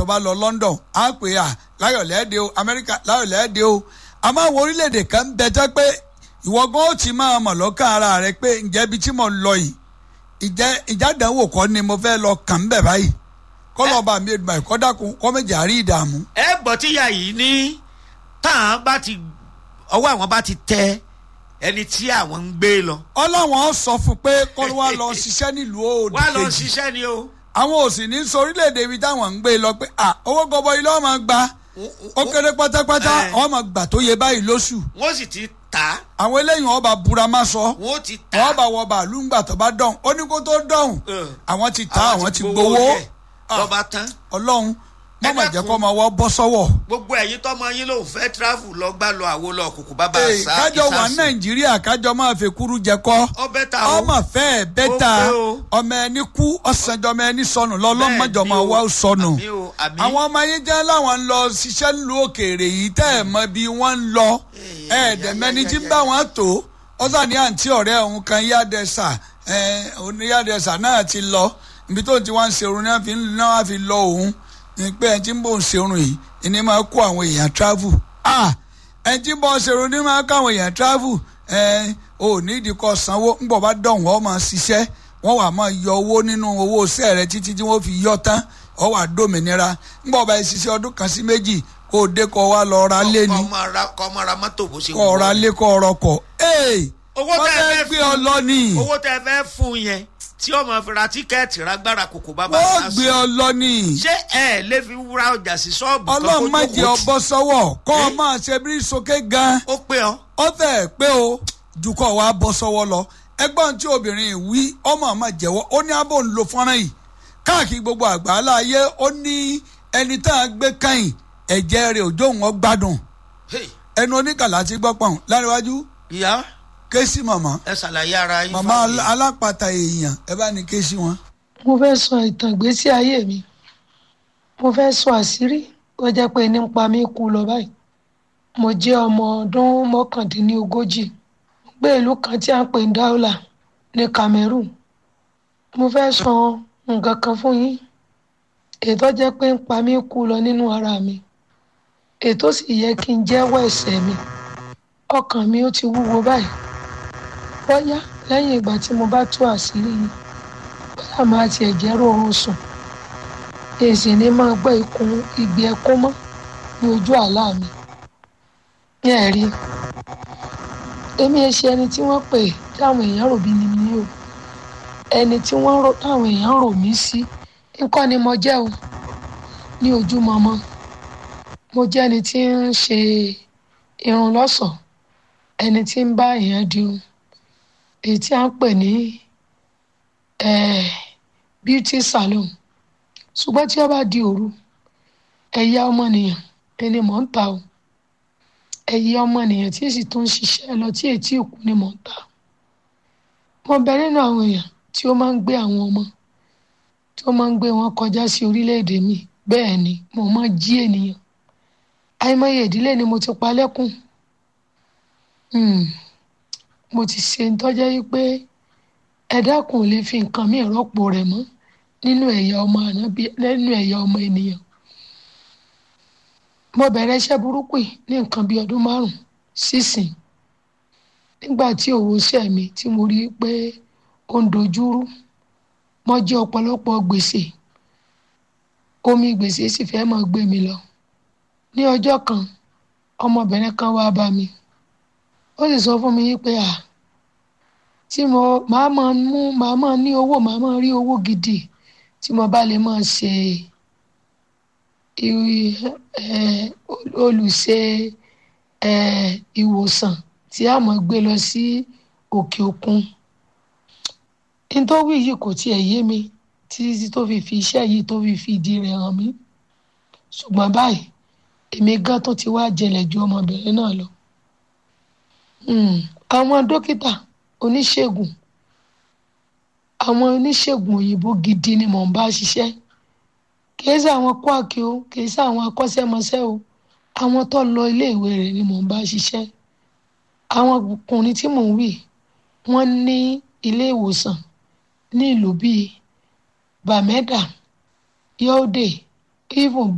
bá lọ London á pè à láyọ̀lẹ́ẹ̀dẹ́ o Amẹ́ríkà láyọ̀lẹ́ẹ̀dẹ́ o àmọ́ àwọn orílẹ̀-èdè kan ń bẹ jẹ́ pé ìwọ gan ó ti máa mọ̀ lọ́kàn ara rẹ pé ǹjẹ́ ibi tí mo ń lọ yìí ìjẹ́ ìjádàánwò kọ́ ni mo fẹ́ lọ kàn ń bẹ̀ báyìí kọ́lọ́ọ̀bà mi èdùmá ẹ̀kọ́ dákun kọ́ méjì àrí ìdààmú. ẹ gbọ́ tíyà yìí ní táwọn bá ti ọwọ́ àwọn bá ti tẹ ẹni tí àwọn ń gbé lọ. ọlọ́wọ́n sọ fún pé kọ́ wá lọ ṣiṣẹ́ nílùú òdì wá lọ kejì ṣiṣẹ́ ni o. àwọn ò sì ní sọ orílẹ̀-èdè ibi táwọn ń gbé lọ pé à owó gọbọ ilé ọmọ gba ó kéré pátápátá Eh. ọmọ gbà tó yẹ báyìí lóṣù wọ́n sì ti tà á àwọn eléyìí ọba búra má sọ wọ́n ti tà wọ́n á. bá wọ bàálù ńgbà tó bá dọ̀hún ó ní kó tó dọ̀hún Eh. àwọn ti ta àwọn ti gbowó jẹ. Ah. lọ́ba tán. ọlọ́run Ẹ mọ̀mọ̀ jẹ́ dákun. kó ọmọ wọ́n bọ́ sọ́wọ́. gbogbo ẹ̀yin tọ́mọ yín lòun fẹ́ travel lọ gbá lọ àwo lọ kùkù bàbá Ee, àṣà kájọ wà ìsàsùn. nàìjíríà kájọ máa fi kúrú jẹ kọ́ ọbẹ̀ ta o. ọmọ fẹ́ bẹ́tà Ó pé o. ọmọ ẹni kú ọ̀sánjọ́ ọmọ ẹni sọnù lọ́lọ́mọjọ́ Bẹ́ẹ̀ máa ni wá o. sọnù. Àmín o, àmín. àwọn ọmọ yín jẹ́ láwọn ń lọ ṣiṣẹ́ ńlú òkèèrè yìí tẹ́ ẹ̀ mọ bí wọ́n ń lọ Ee, ẹ̀ẹ́dẹ̀mẹ́ni ya, tí ya, ń ya, bá ya. wọn tó ọ̀sán ní àǹtí ọ̀rẹ́ òun kan yádẹ́sà oníyádẹ́sà náà ti lọ ibi tó ti wá ń ṣerun náà fi ń náà fi lọ òun ní pé ẹni tí ń bò ń ṣerun yìí ìní máa kó àwọn èèyàn travel ah ẹni tí ń bọ̀ ṣerun ní máa kó àwọn èèyàn travel ẹ ò ní ìdíkọ̀ sanwó ń bọ̀ bá dọ̀hún ọ́ máa ṣiṣẹ́ wọ́n wà máa yọ owó nínú owó iṣẹ́ rẹ títí tí wọ́n fi yọ tán ọ́ wà dòmìnira ń bọ̀ bá ẹ ṣiṣẹ́ ọdún kan sí méjì kó o dé kó o wá lọ ra lé ni kọ́ ọmọ ra kọ́ ọmọ ra mọ́tò bó ṣe kó o ra lé kó o rọkọ̀ ee Owó wọ́n tẹ́ ẹ fẹ́ fẹ́ gbé fún- ọ lọ ni owó tẹ fẹ́ fún yẹn tí ọmọ fi ra tíkẹ́ẹ̀tì rágbára kòkò bàbá wọ́n àṣà gbé ọ lọ ni ṣé ẹ lè fi wúra ọjà sí ṣọ́ọ̀bù kan ọlọ́run kó má jẹ́ jókòó ọ tì? bọ́ sọ́wọ́ kọ́ ọ Eh? máa ṣe bí sókè gan-an ó pé ọ ó fẹ́ pé o jùkọ́ wa bọ́ sọ́wọ́ lọ ẹgbọ́n tí obìnrin yìí wí ọmọ ọmọ jẹ́wọ́ ó ní abó ń lo fọ́nrán yìí káàkiri gbogbo àgbáńlá ayé ó ní ẹni tá a gbé káyìn ẹ̀jẹ̀ rẹ̀ òjò wọn gbádùn Hey, ẹnu oníkàlà ti gbọ́ pọ̀n láríwájú ìyá ké sí màmá ẹ ṣàlàyé ara yín màmá fáwọn èèyàn. alápàtà èèyàn ẹ bá ní ké sí wọn. mo fẹ́ sọ ìtàn ìgbésí ayé mi mo fẹ́ sọ àṣírí ó jẹ́ pé ní ń pa mí kú lọ báyìí mo jẹ́ ọmọ ọdún mọ́kàndínlógójì mo gbé ìlú kan tí a ń pè ní Daula ní Cameroon mo fẹ́ sọ nǹkan kan fún yín ètò jẹ́ pé ń pa mí kú lọ nínú ara mi ètò sì yẹ kí n jẹ́wọ́ ẹ̀ṣẹ̀ mi ọkàn mi ó ti wúwo báyìí bóyá lẹ́yìn ìgbà tí mo bá tú àṣírí yìí bóyá máa tiẹ̀ jẹ́ rọrùn sùn èsì ni máa gbọ́ ikùn ìgbì ẹkún mọ́ ní ojú àlá mi ní ẹ̀rí èmi ẹ ṣe ẹni tí wọ́n pè táwọn èèyàn rò bí ni mi o ẹni tí wọ́n rò táwọn èèyàn rò mí sí nǹkan ni mo jẹ́ o ní ojú mọ́mọ́ mo jẹ́ ẹni tí ń ṣe irun lọ́ṣọ̀ọ́ ẹni tí ń bá èèyàn dirun èyí tí a ń pè ní eh, beauty salon ṣùgbọ́n tí ó bá di òru ẹ̀yà ọmọnìyàn ẹni mò ń ta o ẹ̀yà ọmọnìyàn tí sì tún ń ṣiṣẹ́ lọ tí ètí òkú ni mò ń ta mo bẹ nínú àwọn èèyàn tí ó máa ń gbé àwọn ọmọ tí ó máa ń gbé wọn kọjá sí orílẹ̀-èdè mi bẹ́ẹ̀ ni mo máa jí ènìyàn àìmọye ìdílé ni mo ti pa lẹ́kùn Hmm. mo ti ṣe ń tọ́jẹ́ yí pé ẹ dákun ò lè fi nǹkan míì rọ́pò rẹ̀ mọ́ nínú ẹ̀yà ọmọ ànábì nínú ẹ̀yà ọmọ ènìyàn mo bẹ̀rẹ̀ iṣẹ́ burúkú yìí ní nǹkan bíi ọdún márùn-ún sísìn nígbà tí òwò iṣẹ́ mi tí mo rí i pé ó ń dojúrú mo jẹ ọ̀pọ̀lọpọ̀ gbèsè omi gbèsè sì fẹ́ máa gbé mi lọ ní ọjọ́ kan ọmọbìnrin kan wá bá mi ó sì sọ fún mi yí pé à tí mo máa máa mú máa máa ní owó máa máa rí owó gidi tí mo bá lè máa ṣe i- eh, olùṣe eh, ìwòsàn tí a máa gbé lọ sí òkè òkun nítorí yìí kò tiẹ̀ yé mi títí tó fi fi iṣẹ́ yìí tó fi fi ìdí rẹ̀ hàn mí ṣùgbọ́n báyìí èmi gan tó ti wá jẹlẹ̀ ju ọmọbìnrin náà lọ um, àwọn dókítà oníṣègùn àwọn oníṣègùn òyìnbó gidi ni mò ń bá ṣiṣẹ́ kìí ṣe àwọn kwaki o kìí ṣe àwọn akọ́ṣẹ́mọṣẹ́ o àwọn tó lọ iléèwé rẹ̀ ni mò ń bá ṣiṣẹ́ àwọn ọkùnrin tí mò ń wí wọ́n ní ilé ìwòsàn ní ìlú bíi bàmẹ́dà yọ́ọ̀dẹ̀ even